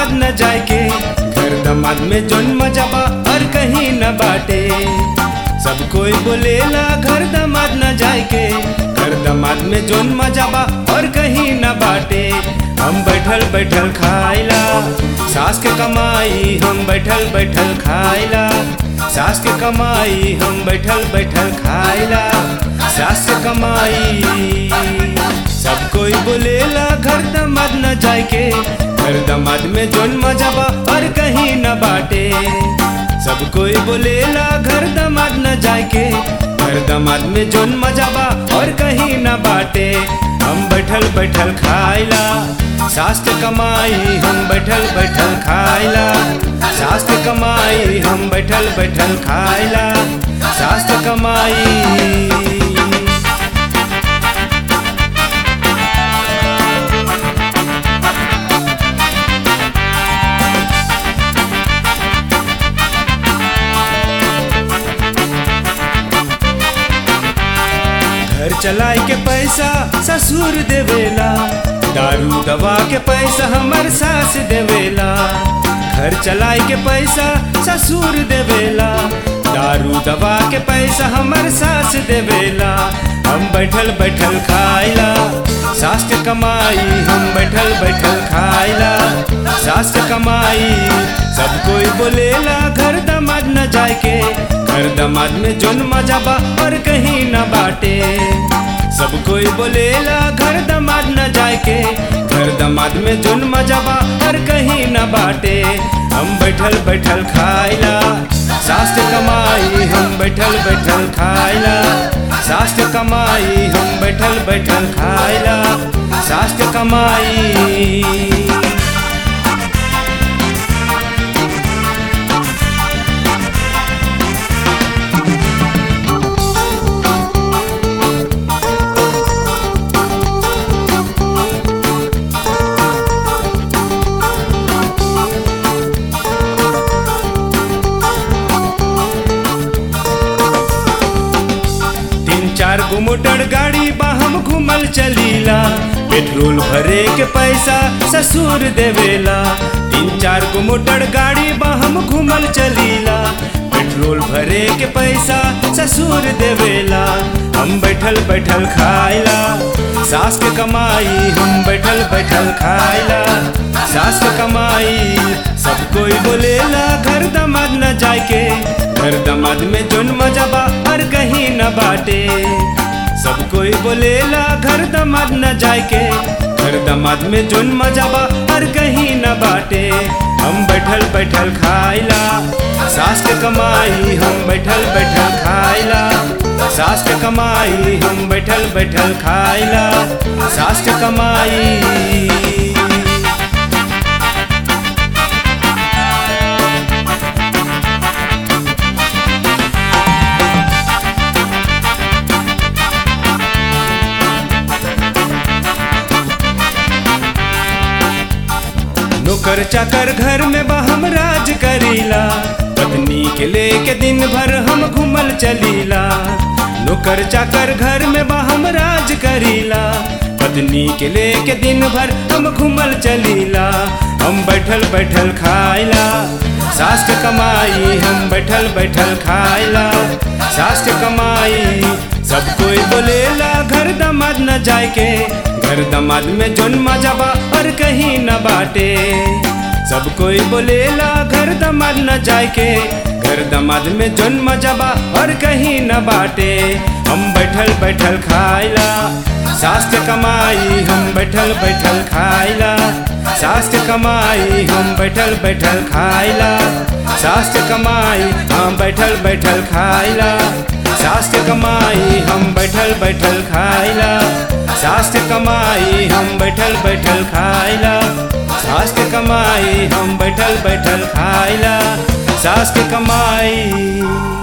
दमाद न जाए के घर दमाद में जोन मजाबा और कहीं न बाटे सब कोई बोलेला घर दमाद न जाए के घर दमाद में जोन मजाबा और कहीं न बाटे हम बैठल बैठल खाइला सास के कमाई हम बैठल बैठल खाइला सास के कमाई हम बैठल बैठल खाइला सास के कमाई सब कोई बोलेला घर दमाद न जाए के घर दमाद में जोन मजाबा और कहीं न बाटे सब कोई बोलेला घर दमाद न जाए के घर दमाद में जोन मजाबा और कहीं न बाटे हम बैठल बैठल खाइला सास के कमाई हम बैठल बैठल खाइला सास के कमाई हम बैठल बैठल खाइला सास के कमाई घर चलाए के पैसा ससुर देवेला दारू दवा के पैसा हमर सास देवेला घर चलाए के पैसा ससुर देवेला दारू दवा के पैसा हमर सास देवेला हम बैठल बैठल खाइला सास के कमाई हम बैठल बैठल खाइला सास के कमाई सब कोई बोलेला घर दमाद न जाए के घर दमाद में जोन मजाबा और कहीं न बाटे सब कोई बोलेला घर दमाद न जाए के घर दमाद में जोन मजाबा और कहीं न बाटे हम बैठल बैठल खाइला सास के कमाई हम बैठल बैठल खाइला सास के कमाई हम बैठल बैठल खाइला सास के कमाई तीन चार गो मोटर गाड़ी बा हम घूमल चलीला पेट्रोल भरे के पैसा ससुर देवेला तीन चार गो मोटर गाड़ी बा हम घूमल चलीला पेट्रोल भरे के पैसा ससुर देवेला हम बैठल बैठल खाइला सास के कमाई हम बैठल बैठल खाइला सास के कमाई सब कोई बोलेला घर दमाद न जाए के घर दमाद में जोन मजाबा और कहीं न बाटे सब कोई बोलेला घर दमाद न जाए के घर दमाद में जोन मजाबा और कहीं न बाटे हम बैठल बैठल खाइला सास के कमाई हम बैठल बैठल खाइला सास के कमाई हम बैठल बैठल खाइला सास के कमाई नौकर चाकर घर में बा हम राज करीला पत्नी के लेके दिन भर हम घूमल चलीला नौकर चाकर घर में बा हम राज करीला पत्नी के लेके दिन भर हम घूमल चलीला हम बैठल बैठल खाइला सास के कमाई हम बैठल बैठल खाइला सास के कमाई सब कोई बोलेला घर दमाद न जाए के घर दमाद में जोन मजाबा और कहीं न बाटे सब कोई बोलेला घर दमाद न जाए के घर दमाद में जोन मजाबा और कहीं न बाटे हम बैठल बैठल खाइला सास के कमाई हम बैठल बैठल खाइला सास के कमाई हम बैठल बैठल खाइला सास के कमाई हम बैठल बैठल खाइला सास के कमाई हम बैठल बैठल खाइला सास के कमाई हम बैठल बैठल खाइला सास के कमाई हम बैठल बैठल खाइला सास के कमाई